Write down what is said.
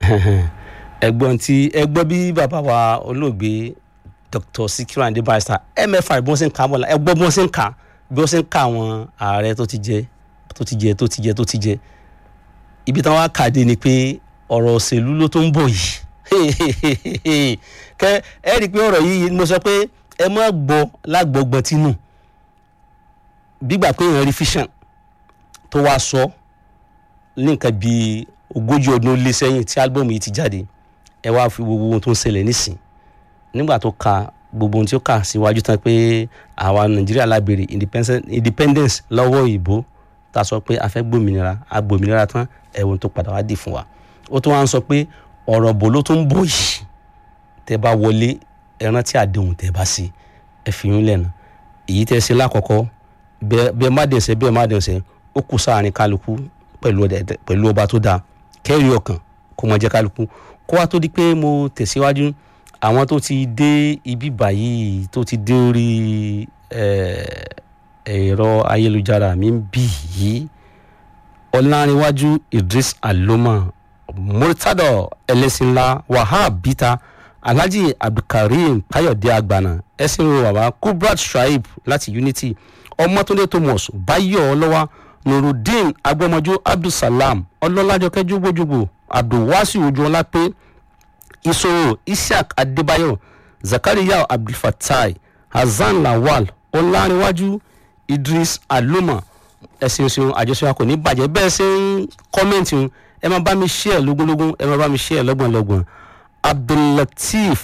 ẹ̀gbọ́n tí ẹ̀gbọ́n bí bàbá wa olóògbé Dr. Sikiru Ayinde Barrister MFR bí wọ́n ṣe ń kà á bọ̀ ẹ̀gbọ́n bí wọ́n ṣe ń kà á bí wọ́n ṣe ń kà àwọn ààrẹ tó ti jẹ tó ti jẹ tó ti jẹ tó ti jẹ ibi táwọn akàdé ni pé ọ̀rọ̀ òṣèlú ló tó ń bọ̀ yìí kẹ ẹ rí i pé ọ̀rọ̀ yìí mo sọ pé ẹ má gbọ́ lágbọ̀gbọ̀n tínú bígbà pé èèyàn rí fission tó wá sọ ní nǹkan bíi ogójì ọdún ó lé sẹ́yìn tí álbọ̀mù yìí ti jáde ẹ wá fi gbogbo ohun tó ń ṣẹlẹ̀ nísìn nígbà tó ka gbogbo ohun tí ó kà síwájú tán pé àwa nàìjíríà lábèrè independence lọ́wọ́ òyìnbó tá a sọ pé a fẹ́ gbòmìnira a gbòmìnira tán ẹ̀wọ̀n tó padà wá dì fún wa ó tún wá ń sọ pé ọ̀rọ̀ bò ló tún ń bọ̀ yìí tẹ́ bá wọlé ẹran tí àdéhùn tẹ́ bá sí ẹ fi yín lẹ́nu èyí tẹ́ ṣe lákọ̀ọ́kọ́ bẹ́ẹ̀ má dẹ̀sẹ̀ bẹ́ẹ̀ má dẹ̀sẹ̀ ó kù sáàrin kálukú pẹ̀lú ọba tó dáa kẹ́rì ọkàn kó mọ jẹ́ kálukú kó wá tó di pé mo tẹ̀síwájú àwọn tó ti dé ibi báyìí tó ti dé orí ẹ̀rọ ayélujára mi ń bì yìí ọ̀làǹrẹ̀wájú Idris Aloma Murtado ẹlẹ́sìnlá Wahab Bita Alhaji Abdulkareem Káyọ̀dé Agbana ẹ̀sìn ro bàbá Kubrat Shaib láti Unity Ọmọtúndé Thomas Báyọ̀ Ọlọ́wà Nurudeen Agbọ́mọjú Abdulsalam Ọlọ́lájọkẹ́ Jùgbòjùgbò Abdulwasi Ojúọlápé Ìṣòro Isiaq Adébáyọ̀ Zakariya Abdulfatai Hasan Lawal Ọlárẹ̀wájú Idris Aloma ẹ̀sìn ìṣòro àjọṣe kò ní bàjẹ́ bẹ́ẹ̀ ṣe ń kọ́mẹ́ǹtì ẹ máa bá mi share lógúnlógún ẹ máa bá mi share lọ́gbọ̀nlọ́gbọ̀n Abdullateef